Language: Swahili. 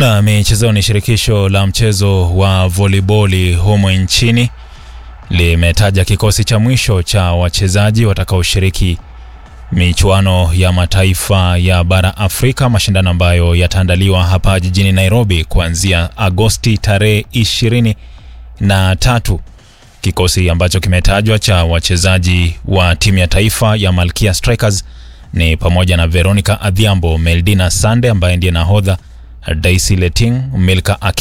Na michezoni, shirikisho la mchezo wa voliboli humo nchini limetaja kikosi cha mwisho cha wachezaji watakaoshiriki michuano ya mataifa ya bara Afrika, mashindano ambayo yataandaliwa hapa jijini Nairobi kuanzia Agosti tarehe ishirini na tatu. Kikosi ambacho kimetajwa cha wachezaji wa timu ya taifa ya Malkia Strikers ni pamoja na Veronica Adhiambo, Meldina Sande ambaye ndiye nahodha, Daisy Leting, Milka Aki